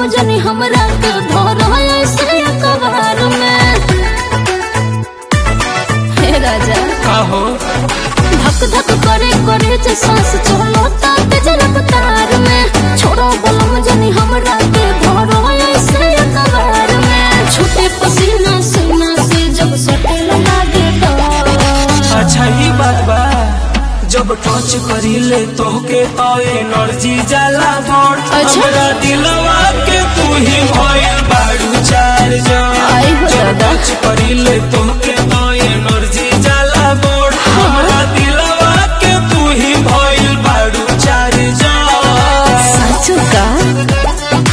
बलम जनी हमरा के धरो ऐसे कबार में हे राजा काहो धक धक करे करे जे सांस चलो ताते जनक तार में छोड़ो बलम जनी हमरा के धरो ऐसे कबार में छूटे पसीना सीना से जब सटे लागे तो अच्छा ही बात बा जब टच करीले तोहके तो एनर्जी जाला बोर्ड अच्छा। हमरा दिलवा के तू ही भइल बाड़ू चार्ज आई हो जब दादा। टच करीले तोहके तो एनर्जी जाला बोर्ड हमरा दिलवा के तू ही भइल बाड़ू चार्ज साचू का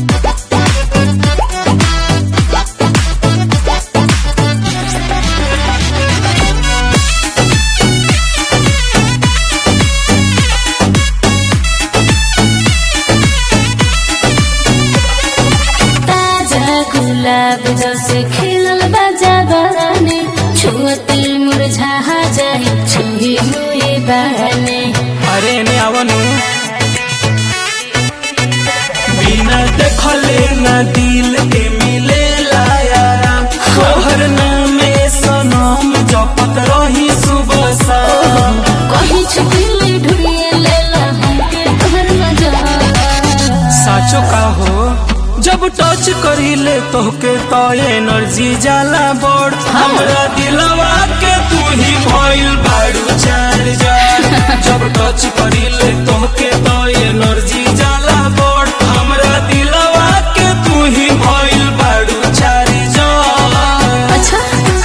ताजा गुलाब जैसे खिलल बाजा बने छुअते मुरझा जाए छुही हुई बहने अरे ने आवनु बिना देखले ना दिल के मिले लाया तोहर नामे सनम जपत रही सुबह शाम कहीं छुपीले ढूंढिए लेला हमके तोहर नजर साचो का हो जब टच करीले तोहके तो एनर्जी जाला बोर्ड हमरा दिलवा के तू ही भइल बाड़ू चार्ज जब टच करीले तोहके तो एनर्जी जाला बोर्ड हमरा दिलवा के तू ही भइल बाड़ू चार्ज अच्छा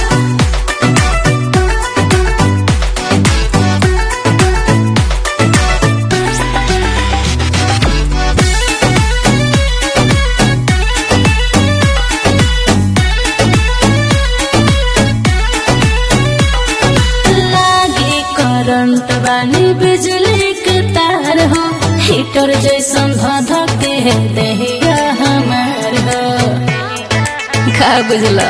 लागे करंट वाली बिजली के तार हो हीटर जैसन धधके है देहिया हमार हो का बुझला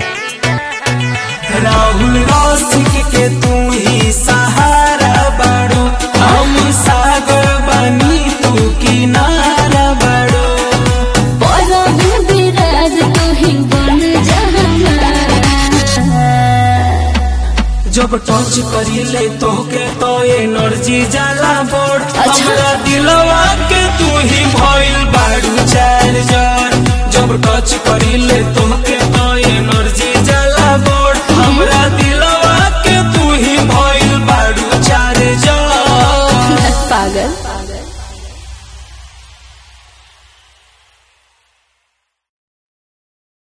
राहुल रौशिक के तू ही सहारा बाड़ू हम सागर बनी तू किनारा बाड़ू परम विराज तू ही बन जा हमारा जब टच करीले तोहके तो एनर्जी जाला बोर्ड अच्छा। हमरा दिलवा के तू ही भइल बाड़ू चार्जर जब टच करीले तो